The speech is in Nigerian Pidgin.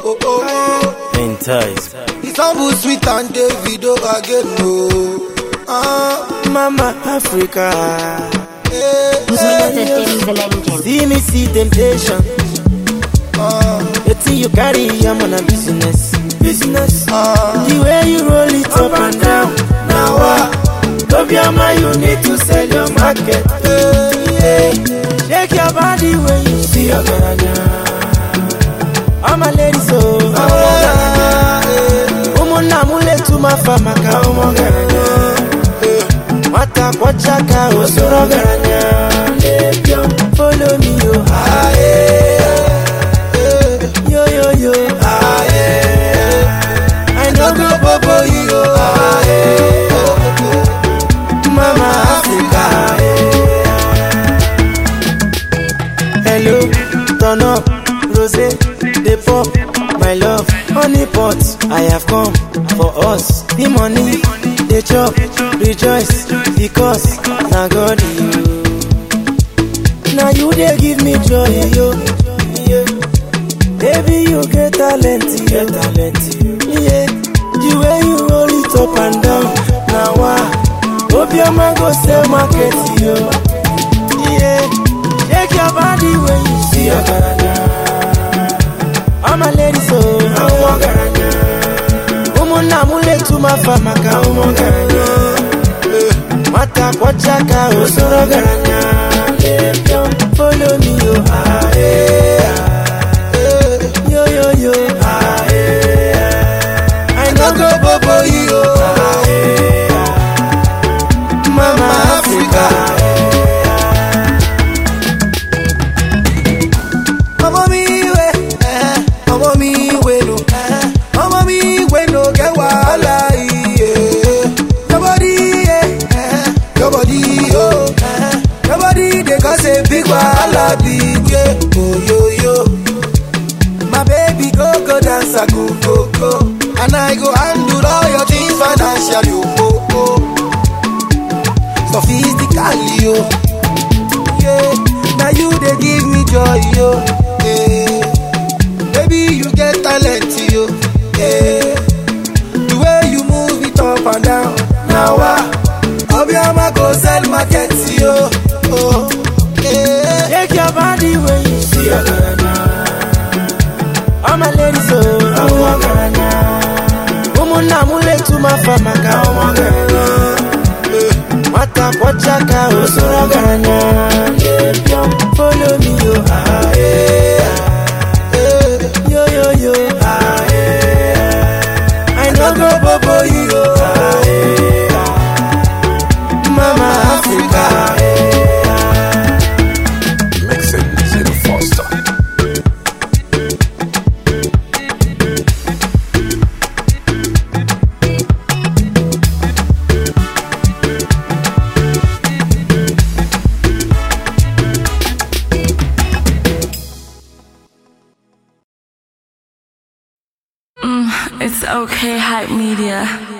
oh, oh. Entice. It's humble, sweet and Davido again, no. Ah, Mama Africa. eh, Mr. Denzel Engine. See me see temptation. ah, The thing you carry, I'm on a business. Business. ah. The way you roll it up and down. Now what? Don't be a man, you need to sell your market. Yeah. Shake your body when you see your garanya. I'm a lady, so I'm a garanya. Umuna mule tumafa maka umo garanya. Mata kwa chaka osoro garanya. Follow me, yo. Ah, yeah. Yo, yo, yo. Ah, yeah. I know go bobo you. Ah, yeah. Mama Africa. Hello, turn up, rose, the pop, my love, honey pot. I have come for us. The money, the chop, rejoice because now God you. Now you they give me joy, yo. Yeah. Baby, you get talent, yo. talent, yeah. The way you roll it up and down, now why? Hope your man go sell market, yo. Yeah, shake your body when you see your garanya. I'm a lady, so I'm a garanya. Umuna mule tumafa maka umo garanya. Mata kwa chaka osoro garanya. Follow me, yo. Ah, yeah. Yo, yo, yo. Ah, yeah. I know go bobo, yo. Ah, yeah. Mama Africa. ọmọ mi ìwé ọmọ mi ìwé nù ọmọ mi ìwé nù kẹ wàhálà iye yọbọdí iye yọbọdí o yọbọdí dey cause a big wahala big ye oyoyo my baby go go dance go go go and i go handle all your things financially o o sophistically o. yeah. Now you they give me joy, yo. Yeah. Baby, you get talent, yo. Yeah. The way you move it up and down. Now I, Obiama go sell market, yo. Oh, yeah. Shake your body when you see your garanya. I'm a lady, so I'm a garanya. Umuna mule tumafa maka umo garanya. Mata kwa chaka osoro garanya. Follow me, yo. Ah, yeah. Yo, yo, yo. Ah, yeah. I know go bobo, yo. Ah, yeah. Mama Africa. Mixing Zero Foster. It's okay, hype media.